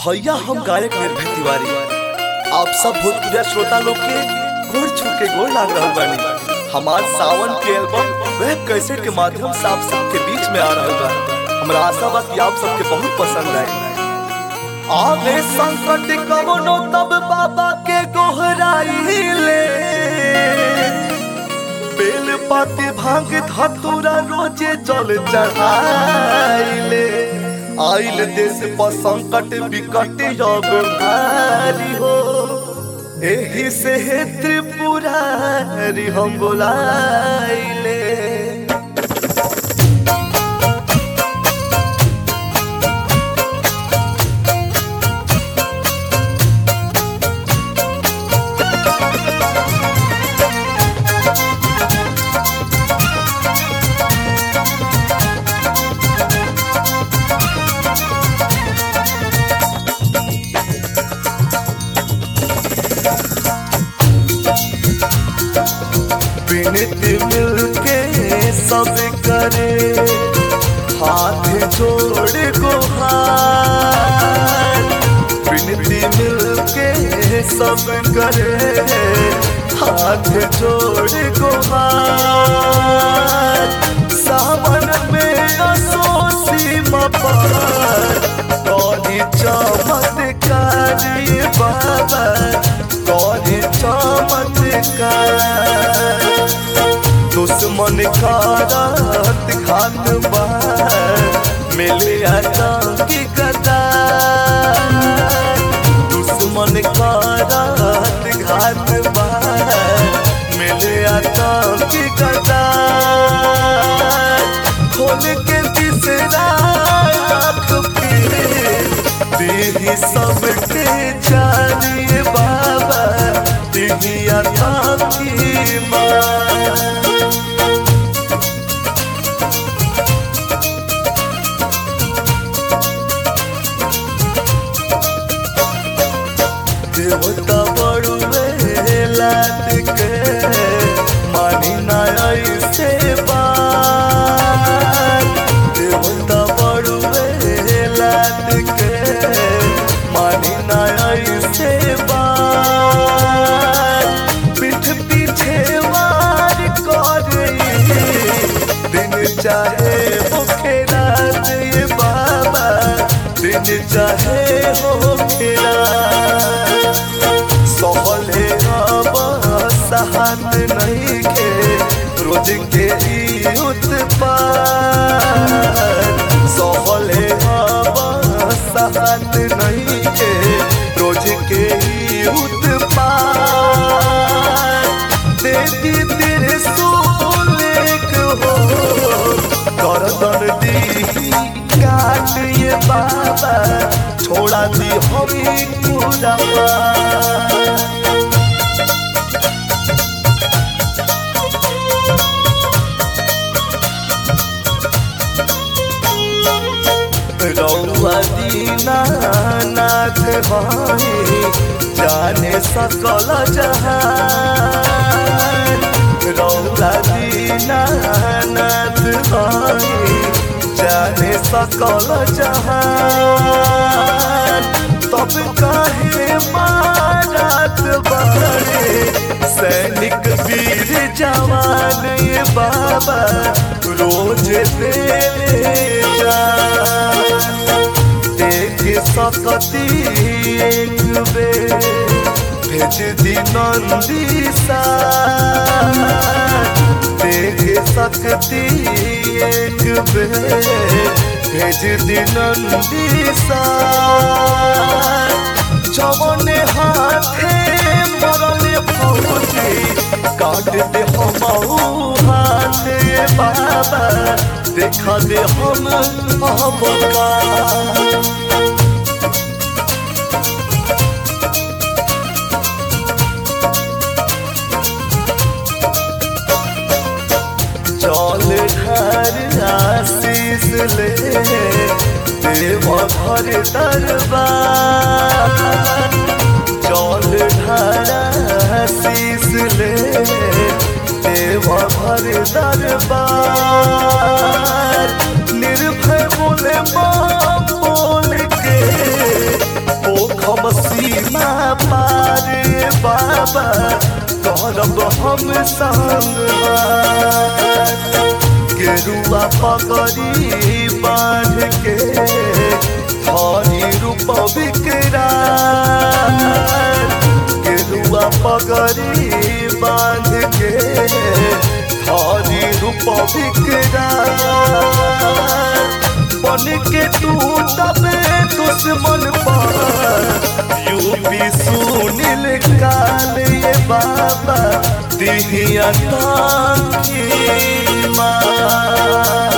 भैया हम गायक निर्भय तिवारी आप सब भोजपुरिया श्रोता लोग के गोड़ छू के गोड़ लाग रहा बानी हमार सावन के एल्बम वेब कैसेट के माध्यम से आप सबके बीच में आ रहा बा हमरा आशा बा कि आप सबके बहुत पसंद आए आवे संकट कवनो तब बाबा के गोहराइले बेल पाती भांग धतुरा रोजे जल चढ़ाइले आइल देश पर संकट विकट योग भारी हो एही से हे त्रिपुरारी हम बोलाइले विनती मिलके सब करे हाथ जोड़ गुहार विनती मिलके सब करे हाथ जोड़ गुहार सावन में असोसी मपार कौनी चमत्कारी बाबा कौनी चमत्कार दुश्मन का रात घात बार मिले आतंकी कतार दुश्मन का रात घात बार मिले आतंकी कतार खोल के तीसरा आँख पे दीदी सबके जानिए बाबा दीदी आतंकी माँ देवता बड़ुए लाद के मानी ना ऐसे बात देवता बड़ुए लाद के मानी ना ऐसे बात पीठ पीछे वार कर दिन चाहे मुखे रात ये बाबा दिन चाहे हो खेरा सहले अब सहत नहीं के रोज के ई उत्पाद सहले अब सहत नहीं के रोज के ई उत्पाद देवी तेरे सोलेक हो करदन दी काट ये बाबा छोड़ा दी हमी पूरा रौआ दीनानाथ भाई जाने सकल जहान रौआ दीनानाथ भाई जाने सकल जहान तब काहे मारत बारे सैनिक वीर जवान ये बाबा रोज देले जान देख सकती एक बेर भेज दी नंदी सा देख सकती एक बेर भेज दी नंदी सा जवन हाथे मरल फौजी काट दे हम हाथ ये बाबा देखा दे हम अबका चल घर आशीष ले देव घर दरबार चल घर आशीष ले देव घर दरबार निर्भय बोले माँ बोल के बाबा करब हम संग गेरुआ पगड़ी बांध के धनी रूप विकराल गेरुआ पगड़ी बांध के धनी रूप विकराल बन के तू तबे दुश्मन पर यूपी सुनील काल ये बाबा दिहिया ताकी माँ